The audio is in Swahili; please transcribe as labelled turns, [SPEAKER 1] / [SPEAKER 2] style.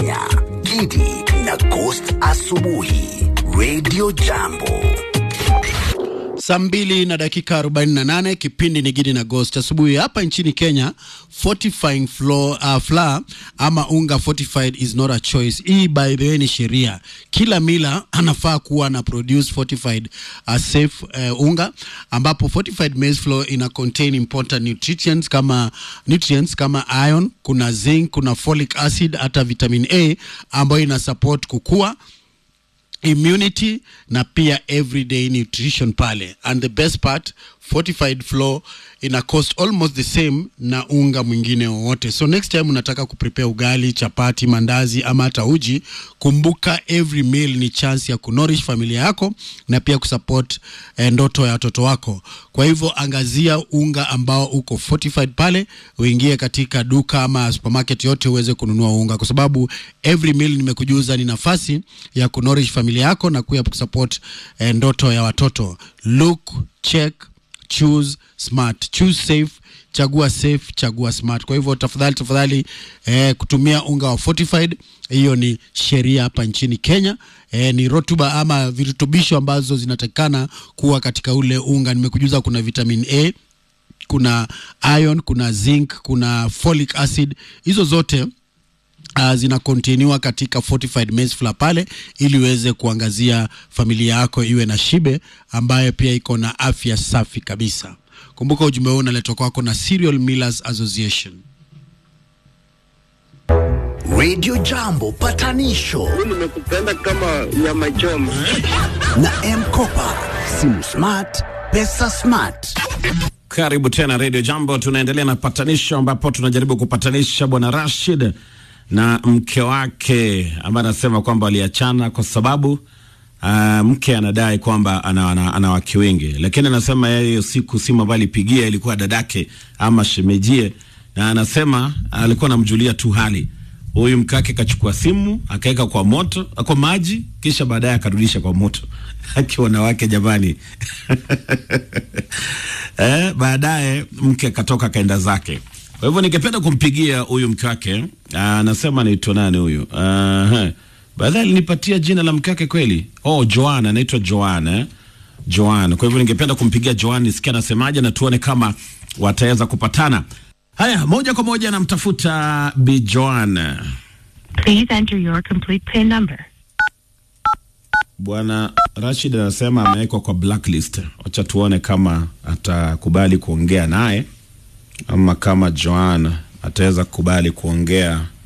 [SPEAKER 1] Gidi na Ghost Asubuhi Radio Jambo.
[SPEAKER 2] Saa mbili na dakika 48, kipindi ni Gidi na Ghost asubuhi. Hapa nchini Kenya, fortifying flour, uh, flour ama unga fortified is not a choice. Hii by the way ni sheria. Kila mila anafaa kuwa na produce fortified uh, safe uh, unga ambapo fortified maize flour ina contain important nutrients kama nutrients kama iron, kuna zinc, kuna folic acid, hata vitamin A ambayo ina support kukua immunity na pia everyday nutrition pale and the best part fortified flour ina cost almost the same na unga mwingine wowote so next time unataka kuprepare ugali chapati mandazi ama hata uji kumbuka every meal ni chance ya kunourish familia yako na pia kusupport eh, ndoto ya watoto wako kwa hivyo angazia unga ambao uko fortified pale uingie katika duka ama supermarket yote uweze kununua unga kwa sababu every meal nimekujuza ni nafasi ya kunourish familia yako na kuya kusupport eh, ndoto ya watoto look check choose smart choose safe chagua safe chagua smart kwa hivyo tafadhali tafadhali eh, kutumia unga wa fortified hiyo ni sheria hapa nchini kenya eh, ni rotuba ama virutubisho ambazo zinatakikana kuwa katika ule unga nimekujuza kuna vitamin a kuna iron kuna zinc kuna folic acid hizo zote uh, zina kontinuwa katika fortified maize flour pale ili uweze kuangazia familia yako iwe na shibe ambayo pia iko na afya safi kabisa kumbuka ujumbe huu unaletwa kwako na Cereal Millers Association
[SPEAKER 1] Radio Jambo patanisho
[SPEAKER 3] nimekupenda kama nyama choma.
[SPEAKER 1] na M-Kopa. Simu smart, pesa smart.
[SPEAKER 4] Karibu tena Radio Jambo, tunaendelea na patanisho ambapo tunajaribu kupatanisha bwana Rashid na mke wake ambaye anasema kwamba waliachana kwa sababu uh, mke anadai kwamba ana, ana, ana wake wengi, lakini anasema yeye hiyo siku simu ambayo alipigia ilikuwa dadake ama shemejie, na anasema alikuwa anamjulia tu hali. Huyu mkake kachukua simu akaweka kwa moto kwa maji, kisha baadaye akarudisha kwa moto akiwa na wake jamani. eh, baadaye mke akatoka kaenda zake. Kwa hivyo ningependa kumpigia huyu mke wake, anasema anaitwa nani huyu? Aha. Baadaye alinipatia jina la mke wake kweli. Oh, Joan, anaitwa Joan eh? Joan. Kwa hivyo ningependa kumpigia Joan nisikia anasemaje na tuone kama wataweza kupatana. Haya, moja kwa moja namtafuta Bi Joan.
[SPEAKER 5] Please enter your complete PIN number.
[SPEAKER 4] Bwana Rashid anasema amewekwa kwa blacklist. Wacha tuone kama atakubali kuongea naye ama kama Joan ataweza kukubali kuongea